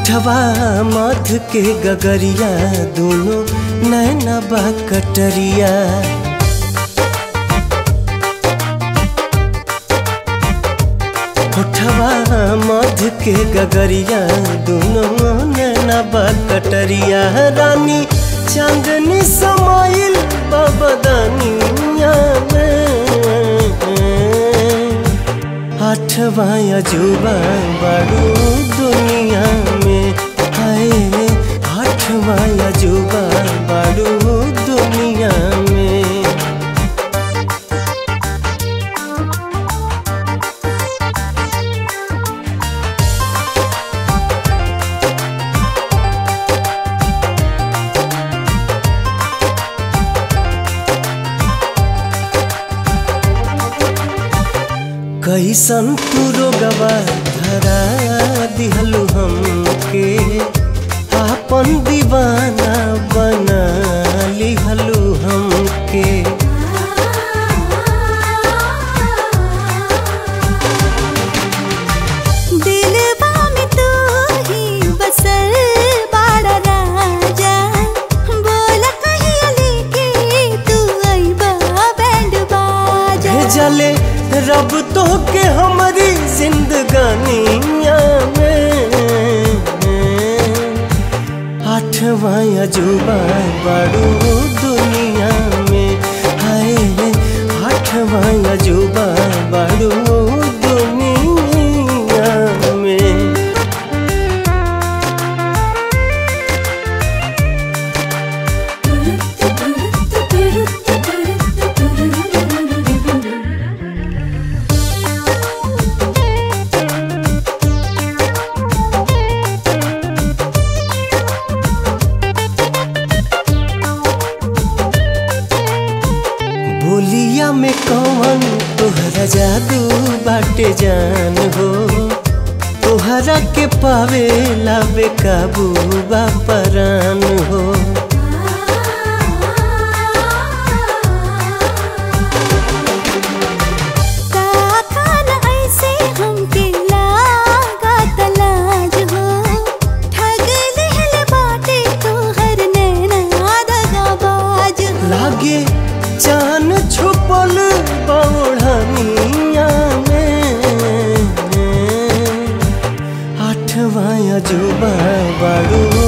होठवा मध के गगरिया दोनों नैना बा कटरिया होठवा मध के गगरिया दोनों नैना बा कटरिया रानी चांदनी समाइल बबदनिया में आठवा अजूबा बड़ू दुनिया में हाय आठवा अजूबा बड़ू दुनिया में कैसन तू रोगवा धरा दिहलु हमके आपन दीवाना बना लिहलु हमके दिलवा में तू ही बसल बाड़ा राजा बोला कहिया लेके तू अइबा बैंड बाजा भेजले रब तो के हमारी जिंदगानिया में आठवा अजूबा बड़ू दुनिया में हाय आठवा अजूबा बड़ू दुनिया में बोलिया में कौन तोहरा जादू बाटे जान हो तोहरा के पावे ला बेकाबू बा परान हो काकान ऐसे हमके लागा तलाज हो ठग लेहल बाटे तोहर नैना दगाबाज हो लागे चान छुपल बौढ़निया में आठवा अजूबा बड़ू